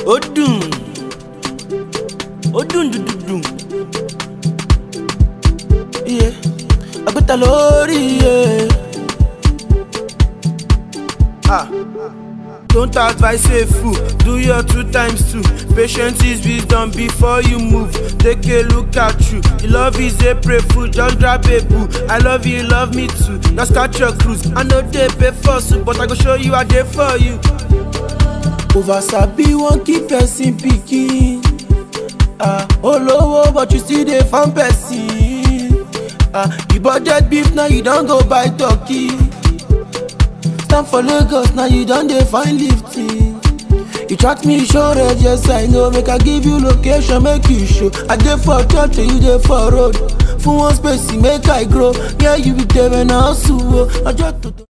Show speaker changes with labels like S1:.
S1: ó dùn ó dùn dùn dùn dùn. iye àgbẹ̀ta lórí iye. Ah. Don't advise a fool, do your two times two. Patience is wisdom before you move. Take a look at you. Your love is a prey food, just grab a boo. I love you, you love me too. Just catch your cruise. I know they pay for soup, but I go show you I dey for you. Over sabi wan keep person pikin. Ah, olówó but you still dey farm person. Ah, you budget beef now you don go buy turkey. Stand for Lagos now you don dey find lifting. You track me show red yes I know make I give you location make you show. I dey for church and you dey for road. Fún one space make I grow. Yeah you be there when I hustle o. Ọjọ́ tó tó.